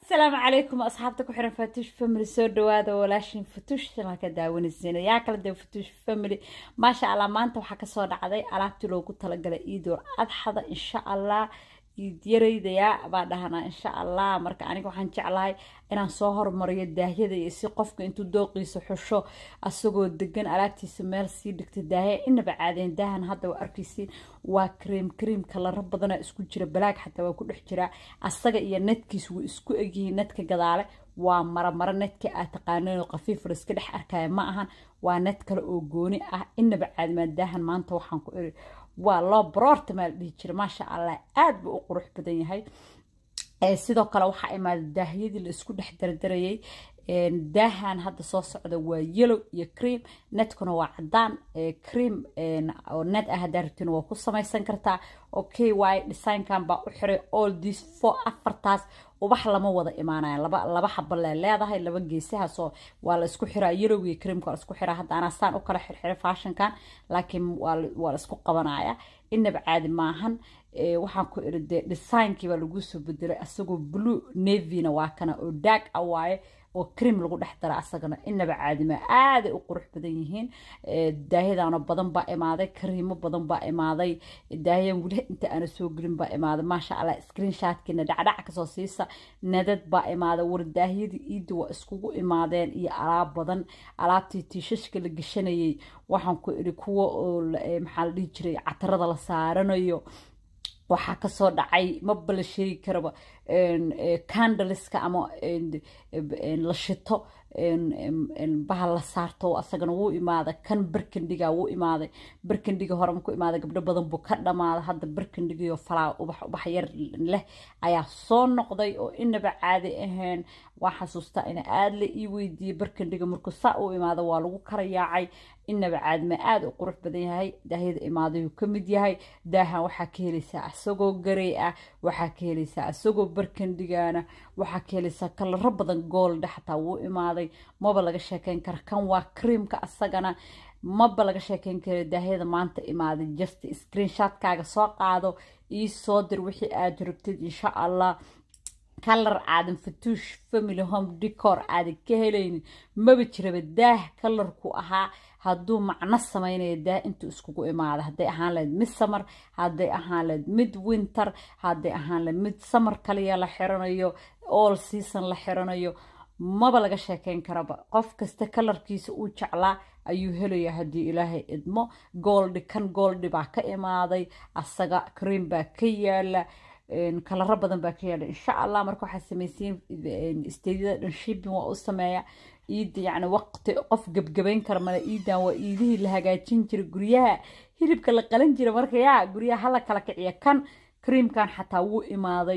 asalaamu calaykum asxaabta ku xiran fatuush family soo dhawaada walaashin fatuush simaa ka daawanaysiina yaa kala dee fatuush family maasha allah maanta waxaa kasoo dhacday alaabtii loogu talagalay iidoor adxada insha allah iidyaraydayaa baa dhahanaa insha allah marka aniga waxaan jeclahay inaan soo hormariyo daahyada iyo si qofka intuu dooqiisa xusho asagoo degan alaabtiisa meel sii dhigta daahya inaba caadeen daahan hadda waa arkaysiin waa kareem kareem kalaro badana isku jira balaag xataa waa ku dhex jiraa asaga iyo nadkiis wuu isku egyihiin nadka gadaale waa maramaro nadka aad taqaaneen qafiif la iska dhex arkaya ma ahan waa nad kale oo gooni ah inaba caadimaa daahan maanta waxaan ku iri waa loo baroorta maa la dhihi jira maasha allah aad buu u qurux badan yahay sidoo kale waxaa imaada daahyadii la isku dhex dardarayay daahan hadda soo socda waa yellow iyo cream netkuna waa cadaan cream oo net ah haddaa rabtina waa ku samaysan kartaa okay waaye designkan baa u xiray all this four afartaas ubax lama wada imaanaya laba laba xaba lee leedahay laba geesahaasoo waa la isku xiraa yellow iyo creamka waa la isku xiraa hadda anaa saan u kala xirxiray fashionkan laakiin waa la isku qabanaya inaba caadi maahan waxaan ku iri dee designkii baa lagu soo bedelay asagoo blue navyna waa kana oo daag ah waaye oo cream lagu dhex dara asagana inaba caadima aaday u qurux badan yihiin daahyadaano badan baa imaaday kariimo badan baa imaaday daahyan weli inta aana soo gelin baa imaaday maasha allah screenshotkiina dhacdhac kasoo siisa nadad baa imaaday war daahyadii iidda waa iskugu imaadeen iyo alaab badan alaabtii tiishashka la geshanayay waxaan ku iri kuwa oo maxaa la dhihi jiray catarada la saaranayo waxaa kasoo dhacay maba la sheegi karaba candleska ama la shito bahal la saarto asagana wuu imaaday kan barkandhiga wuu imaaday barkandhiga hore ku imaaday gabdho badan buu ka dhamaaday hadda barkandhigiyo falaa ubax ubax yar leh ayaa soo noqday oo inaba caadi ahayn waa xasuustaa ina aada la ii weydiiyey barkandhiga markuu saa u imaada waa lagu kala yaacay inaba caadima aada u qurux badan yahay daahyada imaadayuu ka mid yahay daahan waxaa ka helaysaa isagoo garey ah waxaa ka helaysaa isagoo barkandhigaana waxaa ka helaysaa kalaro badan goolda xataa wuu imaaday maba laga sheekeyn kara kan waa creamka asagana maba laga sheekeyn kara daahyada maanta imaaday just screenshotkaaga soo qaado ii soo dir wixii aad rabtid insha allah kalar aadan fatuush family home decor aadan ka helaynin maba jiraba daah kalarku ahaa hadduu macno samaynayo daah intuu iskugu imaada hadday ahaan lahayd mid samar hadday ahaan lahayd mid winter hadday ahaan lahayd mid samar kaliya la xiranayo all season la xiranayo maba laga sheekeyn karaba qof kasta kalarkiisa uu jeclaa ayuu helaya haddii ilaahay idmo gooldi kan gooldi baa ka imaaday asaga cream baa ka yaala kalaro badan baa ka yaala insha allah marka waxaa samaysiin steydyada dhan shipping waa u sameeya iida yacni waqti qof gebgebayn kara male iidan waa iidihii la hagaajin jiray guryaha hilibka la qalan jira marka yaa guryaha hala kala kiciya kan creamkan xataa wuu imaaday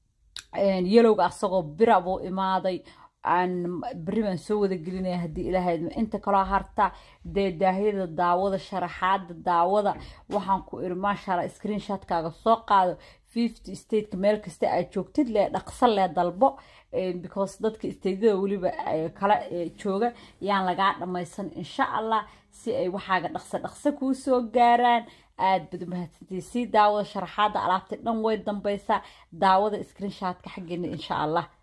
yelowga asagoo bira buu imaaday aan beri baan soo wada gelinaya haddii ilaahay inta kaloo harta dee daahyada daawada sharaxaada daawada waxaan ku iri maashaalla screenshotkaaga soo qaado fifty stateka meel kasta aad joogtid lee dhaqso lee dalbo because dadka stateyada weliba kala jooga yaan lagaa dhammaysan insha allah si ay waxaaga dhaqso dhaqso kuu soo gaaraan aad bad mahadsantii sii daawada sharaxaada alaabta dhan way dambaysaa daawada screenshotka xaggeena insha allah